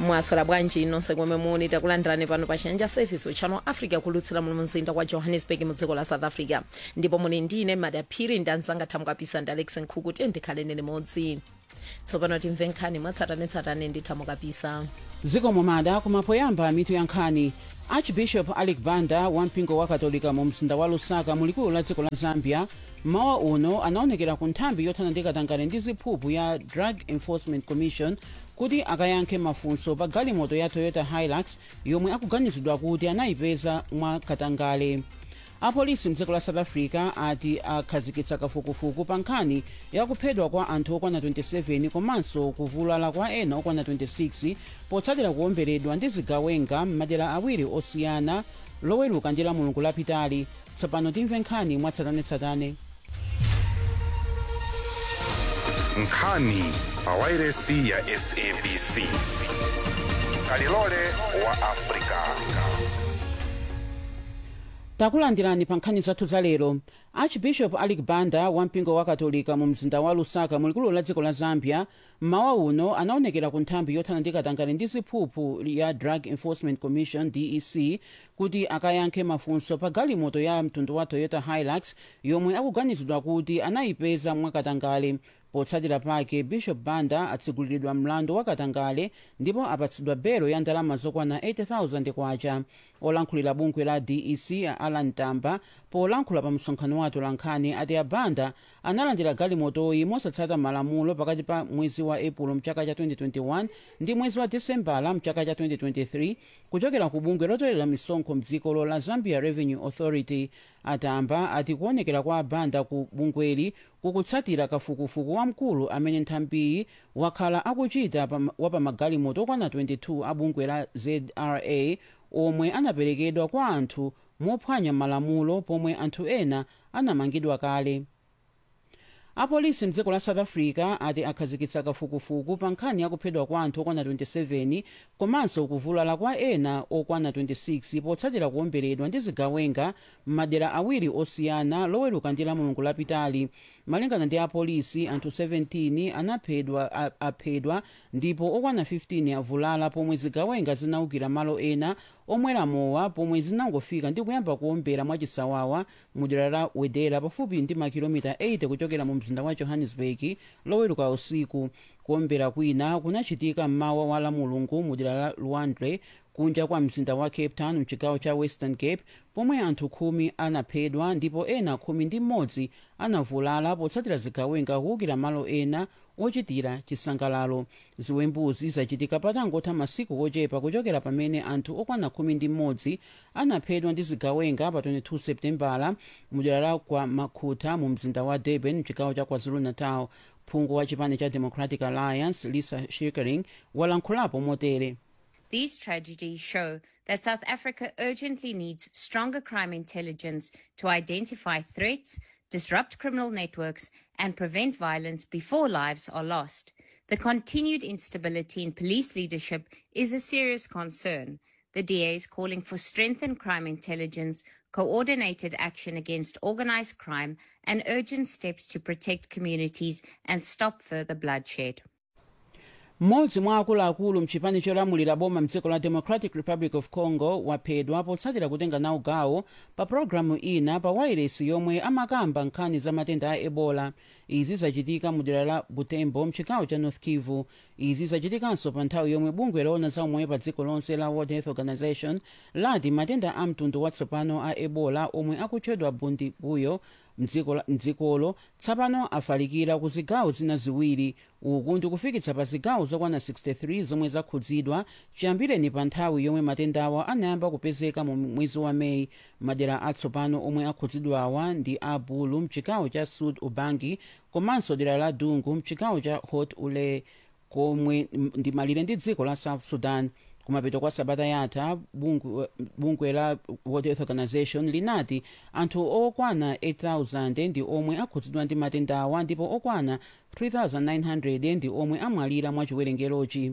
mwaswera bwanji nonse komwe muli takulandirani pano pa chanja service uchano africa kulutsira mu mzinda wa johannesburg mu dziko la south africa ndipo muli ndine madaphiri ndi anzanga thamukapisa ndi alex nkhuku tiye ndikhaleni limodzi tsopano timve nkhani mwatsatanetsatane ndi thamukapisa zikomo mada kumapoyamba mitu ya nkhani archbishop alec banda wampingo wa katolika mu mzinda wa lusaka mulikulu la dziko la zambia mawa uno anaonekera ku nthambi yothana ndi katangale ndi ziphuphu ya drug enforcement commission kuti akayankhe mafunso pa galimoto ya toyota hilux yomwe akuganizidwa kuti anayipeza mwa katangale apolisi mdziko la south africa ati akhazikitsa kafukufuku pa nkhani yakuphedwa kwa anthu okwana 27 komanso kuvulala kwa ena okwana 26 potsatira kuwomberedwa ndi zigawenga m'madera awiri osiyana loweruka ndi la mulungu lapitali tsopano timve nkhani mwatsatanetsatane nkhani pawairesi ya sabc kalilole wa afrika takulandirani pa nkhani zathu za lero archbishop alec banda wampingo wa katolika mu mzinda wa lusaka mulikulu la dziko la zambia mmawa uno anaonekera ku nthambi yothana ndi katangale ndi ziphuphu ya drug enforcement commission dec kuti akayankhe mafunso pa galimoto ya mtundu wa toyota hilux yomwe akuganizidwa kuti anayipeza mwakatangale potsatira pake bishop banda atsiguliridwa mlandu wa katangale ndipo apatsidwa belo ya ndalama zokwana 80000 kwacha olankhulira bungwe la dec alan tamba polankhula pa msonkhano wa atolankhani ati abanda analandira galimotoyi mosatsata malamulo pakati pa mwezi wa epulo mchaka cha 2021 ndi mwezi wa disembala mchaka cha 2023 kuchokera ku bungwe lotolera misonkho mdziko la zambia revenue authority atamba ati kuonekera kwa abanda ku bungweli kukutsatira kafukufuku wamkulu amene nthambiyi wakhala akuchita wa pamagalimoto okwana 22 a bungwe la zra omwe anaperekedwa kwa anthu mophwanya malamulo pomwe anthu ena anamangidwa kale apolisi mdziko la south africa ati akhazikitsa kafukufuku pa nkhani yakuphedwa kwa anthu okwana 27 komanso kuvulala kwa ena okwana 26 potsatira kuwomberedwa ndi zigawenga m'madera awiri osiyana loweruka ndi la mulungu lapitali malingana ndi apolisi anthu 17 anaphedwa aphedwa ndipo okwana 15 avulala pomwe zigawenga zinawukira malo ena omwera mowa pomwe zinangofika ndi kuyamba kuwombera mwachisawawa mudera la wedera pafupi ndi makilomita 80 kuchokera mu mzinda wa johannesburg loweruka usiku kuwombera kwina kunachitika mmawa wa la mulungu mudera la luandre kunja kwa mzinda wa cape town mchigawo cha western cape pomwe anthu khumi anaphedwa ndipo ena khumi ndi mmodzi anavulala potsatira zigawenga kuwukira malo ena ochitira chisangalalo ziwembuzi zachitika patangotha masiku ochepa kuchokera pamene anthu okwana khumi ndi mmodzi anaphedwa ndi zigawenga pa 22 septembala mudera la kwa makhuta mu mzinda wa durban mchigawo cha kwazulu-natal phungu wa chipani cha democratic alliance lisa shirkering walankhulapo motere These tragedies show that South Africa urgently needs stronger crime intelligence to identify threats, disrupt criminal networks, and prevent violence before lives are lost. The continued instability in police leadership is a serious concern. The DA is calling for strengthened crime intelligence, coordinated action against organized crime, and urgent steps to protect communities and stop further bloodshed. mmodzi mwa akuluakulu mchipani cholamulira boma mdziko la democratic republic of congo waphedwa potsatira kutenga nawo gawo pa pologalamu ina pa wairesi yomwe amakamba nkhani za matenda a ebola izi zachitika mu dera la butembo mchigawo cha north kivu izi zachitikanso pa nthawi yomwe bungwe loona za umoyo pa dziko lonse la world health organization lati matenda a mtundu watsopano a ebola omwe akutchedwa bundibuyo mdzikolo tsopano afalikira ku zigawo zina ziwiri uku ndikufikitsa pa zigawo zokwana 63 zomwe zakhudzidwa chiyambireni pa nthawi yomwe matendawa anayamba kupezeka mu mwezi wa meyi madera atsopano omwe akhudzidwawa ndi a bulu mchigawo cha sud ubangi komanso dera la dungu mchigawo cha hot ule komwe ndi malire ndi dziko la south sudan kumapeto kwa sabata yatha bungwe, bungwe la world health organization linati anthu okwana 8000 ndi omwe akhudzidwa ndi matendawa ndipo okwana 3900 ndi omwe amwalira mwa chiwerengerochi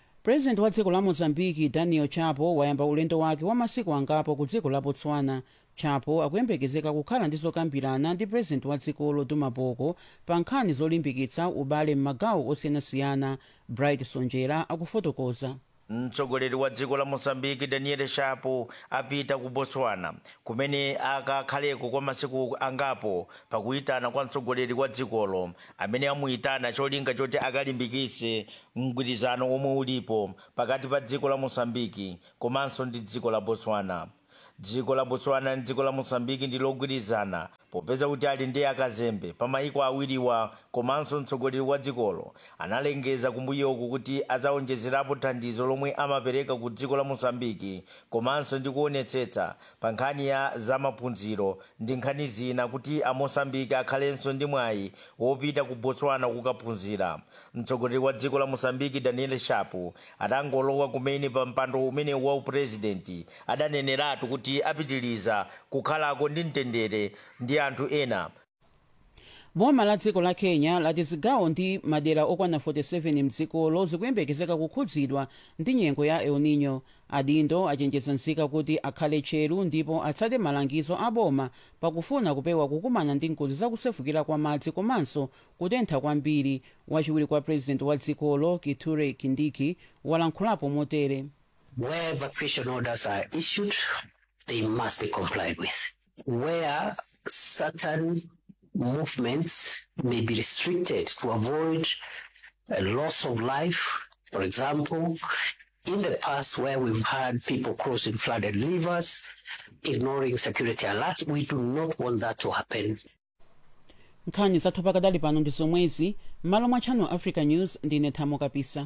purezidenti wa dziko la mozambiki daniel chapo wayamba ulendo wake wa masiku angapo ku dziko la botswana chapo akuyembekezeka kukhala ndi zokambirana ndi purezidenti wa dzikolo duma boko pa nkhani zolimbikitsa ubale m'magawo osiyanasiyana bright sonjera akufotokoza mtsogoleri wa dziko la mozambique daniel shapo apita ku botswana kumene akakhaleko kwa masiku angapo pakuyitana kwa mtsogoleri wa dzikolo amene amuyitana cholinga choti akalimbikitse mgwirizano omwe ulipo pakati pa dziko la mozambique komanso ndi dziko la botswana dziko la botswana ndi dziko la mozambique ndi logwirizana popeza kuti ali ndi akazembe pa mayiko awiriwa komanso mtsogoleri wa dzikolo analengeza kumbuyoku kuti adzawonjezerapo thandizo lomwe amapereka ku dziko la mozambiki komanso ndi kuonetsetsa pa nkhani ya zamaphunziro ndi nkhani zina kuti amosambiki akhalenso ndi mwayi wopita ku botswana kukaphunzira mtsogoleri wa dziko la mozambiki daniel shapo atangolowa kumene pa mpando umene wa upurezidenti adaneneratu kuti apitiliza kukhalako ndi mtendere ndi anthu ena boma la dziko la kenya lati zigawo ndi madera okwana 47 mdzikolo zikuyembekezeka kukhudzidwa ndi nyengo ya el nino adindo achenjeza nzika kuti akhale tcheru ndipo atsate malangizo a boma pakufuna kupewa kukumana ndi ngozi zakusefukira kwa madzi komanso kutentha kwambiri wachiwiri kwa purezidenti wa dzikolo kithure kindiki walankhulapo motere Where evacuation orders are issued, they must be complied with. Where certain movements may be restricted to avoid a loss of life, for example, in the past where we've had people crossing flooded rivers, ignoring security alerts, we do not want that to happen. nkhani zathu pakadali pano ndi zomwezi m'malo mwa channel africa news ndine thamo kapisa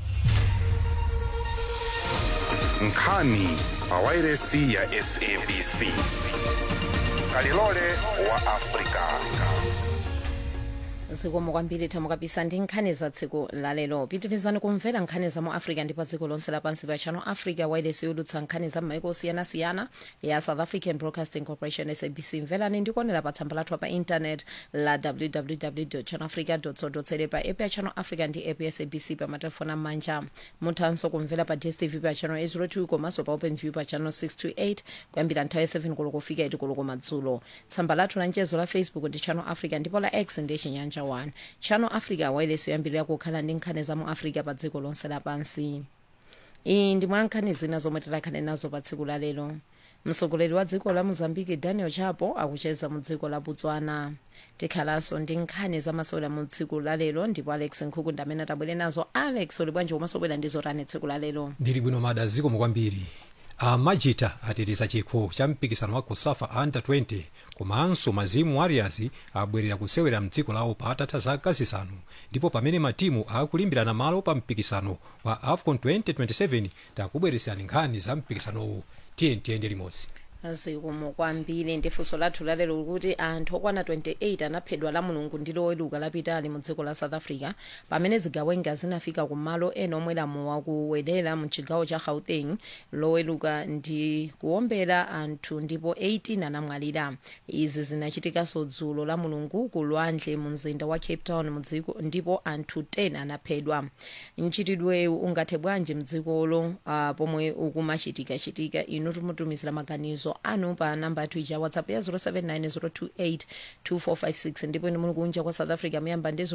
nkhani pa wairesi ya sabc kalilole wa afrika zikomo kwambiri thamo kapisa ndi nkhani za tsiku lalero pitirizani kumvera nkhani za mu africa ndi pa dziko lonse lapansi pa channel africa wairesi yolutsa nkhani za m'maiko osiyanasiyana ya south african broadcasting corporation sabc mverani ndikuonera pa tsamba lathu pa intanet la www channelafrica co za pa app ya channel africa ndi app ya sabc pa matelefoni amanja muthanso kumvera pa dstv pa channel 802 komanso pa open view pa channel 628 kuyambira nthawi ya 7 koloko kufika 8 koloko madzulo tsamba lathu la mchezo la facebook ndi channel africa ndipo la x ndi chinyanja 1 channel africa wailesi yoyambirira kukhala ndi nkhani za mu africa pa dziko lonse lapansi iyi ndi mwa nkhani zina zomwe tikhale nazo pa tsiku la lero mtsogoleri wa dziko la mozambique daniel chapo akucheza mu dziko la botswana tikhalanso ndi nkhani zamasewera mu tsiku la lero ndipo alex nkhuku ndi amene atabwere nazo alex uli bwanji umasobwera ndi zotani tsiku la lero ndili bwino mada zikomo kwambiri amajita ateteza chikho cha mpikisano wa kusafa under 20 komanso mazimu warriors abwerera kusewera mdziko lawo patatha zaka zisanu ndipo pamene matimu akulimbirana malo pa mpikisano wa afcon 2027 takubweresani nkhani za mpikisanowu tiye tiyende limodzi zikomo kwambiri ndi funso lathu lalero likuti anthu okwana 28 anaphedwa la mulungu ndi loweluka lapitali mu dziko la south africa pamene zigawenga zinafika ku malo ena omwe lamu wakuwedera mu chigawo cha gauteng loweluka ndi kuwombera anthu ndipo 18 anamwalira izi zinachitikanso dzulo la mulungu ku lwandle mu mzinda wa cape town mu dziko ndipo anthu 10 anaphedwa mchitidwewu ungathe bwanji mdzikolo uh, pomwe ukumachitikachitika inu timutumizira maganizo anu pa namba yathu ija whatsapp ya 0790282456 ndipo inu muli kunja kwa south africa muyamba ndi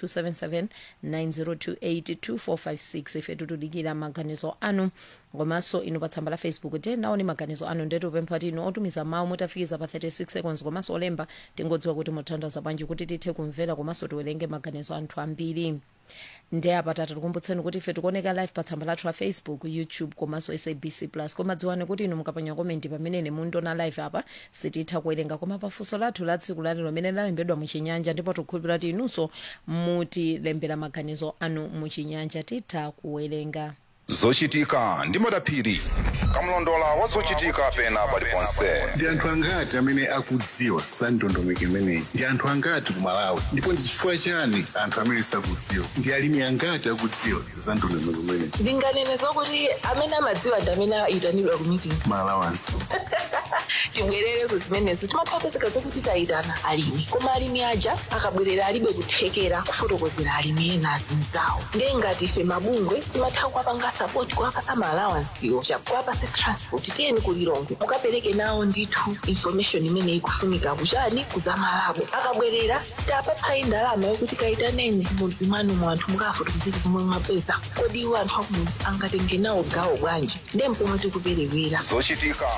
0027790282456 ife tikudikira maganizo anu komanso inu pa tsamba la facebook tenaoni maganizo anu ndetu pempha kuti inu otumiza mawu mutafikiza pa 36 seconds komanso olemba tingodziwa kuti muthandaza bwanji kuti tithe kumvera komanso tiwerenge maganizo anthu ambiri ndi apa tikukumbutseni kuti ife tikuoneka live pa tsamba lathu la facebook youtube komanso sabc plus koma dziwani kuti inu mukapanya komenti pamene mundiona live apa sititha kuwerenga koma pafunso lathu la tsiku lalero limene lalembedwa muchinyanja ndipo tikukhulupirira kuti inunso mutilembera maganizo anu muchinyanja titha kuwerenga zochitika ndi madaphiri kamlondola wa zochitika pena paliponse ndi anthu angati amene akudziwa za ndondomeko imeneyi ndi anthu angati ku malawi ndipo ndi chifukwa chani anthu amene sakudziwa ndi alimi angati akudziwa za ndondomeko imeneyi ndinganene zokuti amene amadziwa ndi amene ayitanidwa ku meeting malawansi tibwerere kuzimenezo timathapezeka zokuti tayitana alimi koma alimi aja akabwerera alibe kuthekera kufotokozera alimi ena azinzawo ndiye ngati ife mabungwe timatha kuwapanga sapoti kuwapasa maalawansiwo chakuwapase transport tiyeni kulilongwe mukapereke nawo ndithu information imene ikufunika kuchani kuzamalabo akabwerera sitapatsayi ndalama yokuti kayitanene mudzi mwanu mu anthu mukafotokozera zomwe mwapeza kodi iwo anthu akumudzi angatenge nawo gawo bwanji ndiye mpomwe tikuperewera zochitika